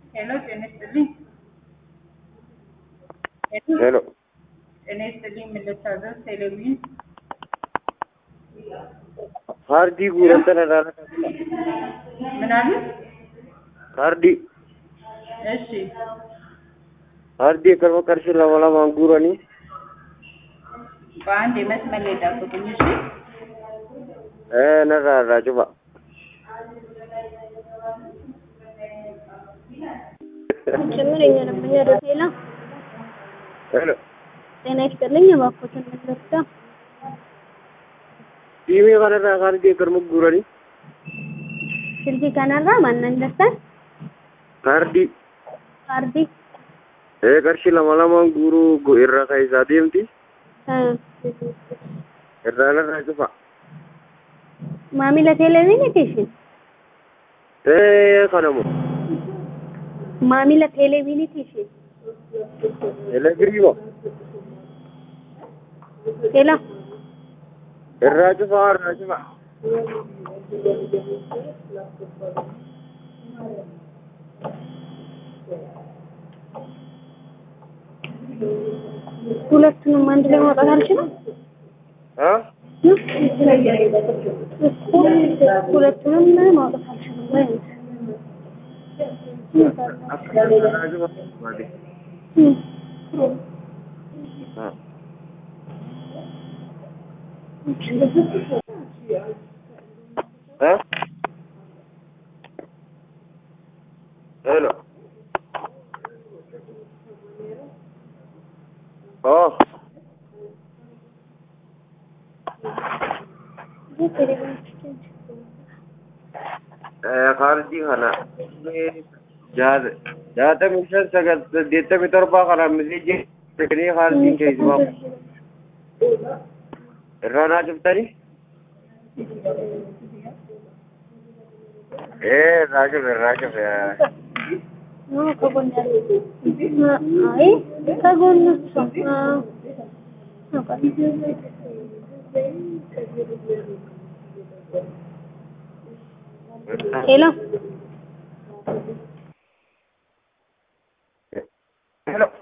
ሄሎ ጤና ይስጥልኝ። ሄሎ ጤና ይስጥልኝ። ምን ልታዘዝ? ቴሌቪዥን ካርዲ ጉረንተነ ዳራ ምን አሉ? ካርዲ እሺ ካርዲ ከርመ ቀርሽ ለማላ ማንጉረኒ በአንድ የመስመር ላይ ጠብቁኝ። እሺ እ ነራ ራጅባ ጭምር የኛ ደንበኛ ዶሴላ ሄሎ ጤና ይስጥልኝ። እባክዎትን ምን ልርዳ? ዲሜ ከነራ ካርዲ ከርመ ጉረኒ silkii kanarraa maannan dastan ካርዲ kaardii ee qarshii lama lamaan guuruu irra keessaa deemti irraa narraa cufa maamila televiziiniiti ishin ee kanamu maamila televiziiniiti ishin elektiriima ela irraa cufa irraa cufa ሁለቱንም አንድ ላይ ማውጣት አልችልም አ ሁለቱንም ማውጣት አልችልም ወይ akka irraa cufa baade አ እ ሄሎ ኦ kaardii kana jaatamii shan sagal saddeettamii torba kana miseejii teknii kaardiin keessumaa irraa naa cuftanii ee irraa cufe irraa cufe No, ከጎን ያለው አይ ከጎን እሱ ሄሎ ሄሎ